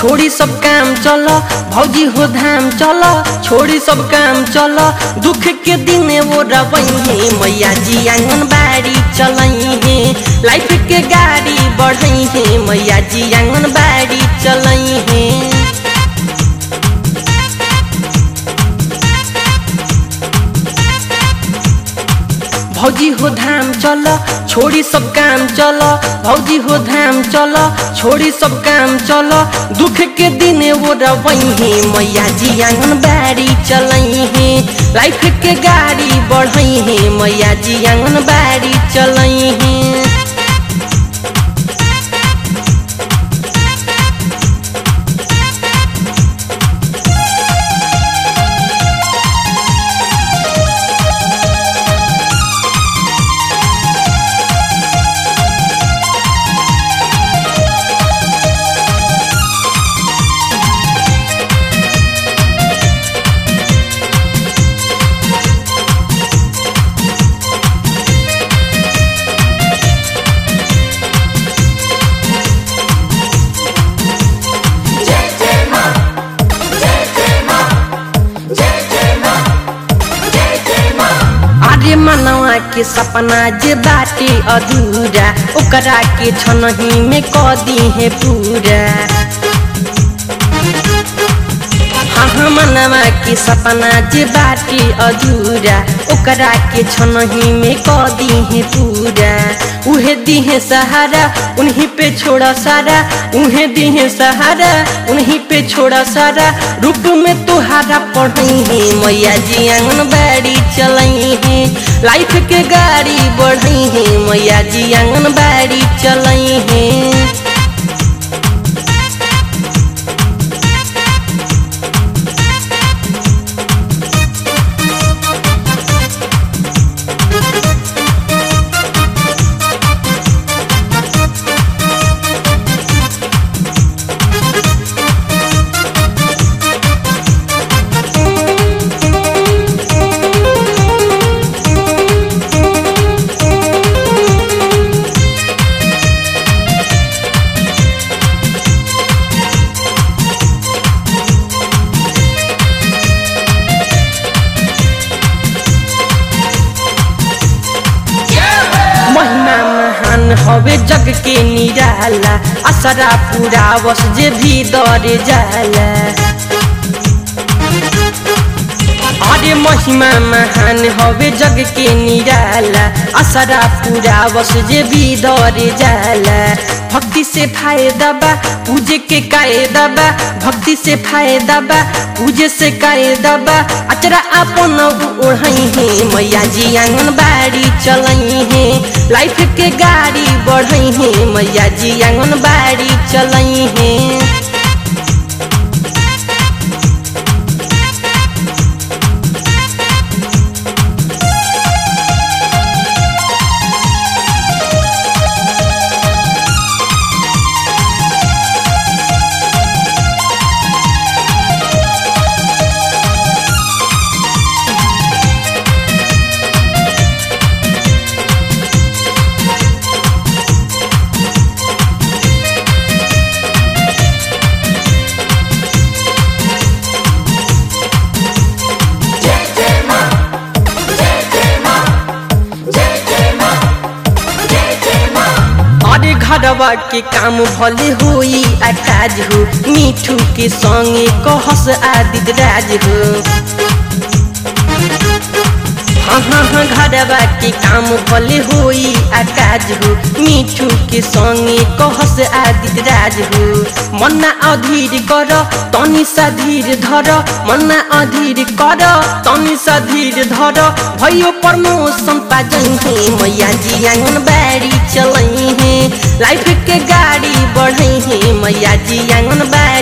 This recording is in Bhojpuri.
छोड़ी सब काम चल भौजी हो धाम चल छोड़ी सब काम चल दुख के दिन वो रवही मैया जी आंगनबाड़ी चलई है लाइफ के गाड़ी बढ़ई है मैया जी आंगनबाड़ी चलई है भौजी हो धाम चल छोड़ी सब काम चल भौजी हो धाम चल छोड़ी सब काम चल दुख के दिन वो रवई है मैया जी आंगनबाड़ी चलई है लाइफ के गाड़ी बढ़ई है मैया जी आंगनबाड़ी चलई है जय जय माँ जय जय माँ जय जय माँ जय जय माँ अरे मनवा के सपना जे बाटे अधूरा ओकरा के छनही में क दी है पूरा हाँ हाँ मनवा के सपना जे बाटे अधूरा ओकरा के छनही में क दी है पूरा उहे दी है सहारा उन्हीं पे छोड़ा सारा उन्हें दी है सहारा उन्हीं पे छोड़ा सारा रूप में तुहारा पढ़ई है मैया जी आंगनबाड़ी चलई है लाइफ के गाड़ी बढ़ई है मैया जी आंगनबाड़ी चलई है महिमा महान हवे जग के निराला असरा पूरा वस जे भी दरे जाला अरे महिमा महान हवे जग के निराला असरा पूरा वस जे भी दरे जाला भक्ति से फायदा बा पूजे के कायदा बा भक्ति से फायदा बा पूजे से कायदा बा अचरा अपन ओढ़ई है मैया जी आंगनबाड़ी चलई है लाइफ के गाड़ी बढ़ई है मैया जी आंगनबाड़ी चलई है जय जय माँ जय जय माँ जय जय माँ जय जय माँ अरे घरवा के काम भले होई अटाज हो मीठू के संगे कहस आदित राज हो हाँ हाँ हाँ घरवा के काम भले होई आकाज हो मीठू के संगे कहस आदित राज हो मन्ना अधीर कर तनी सा धीर धर मन्ना अधीर कर तनी सा धीर धर भयो प्रमोशन पाजई है मैया जी आंगनबाड़ी चलई है लाइफ के गाड़ी बढ़ई है मैया जी आंगनबाड़ी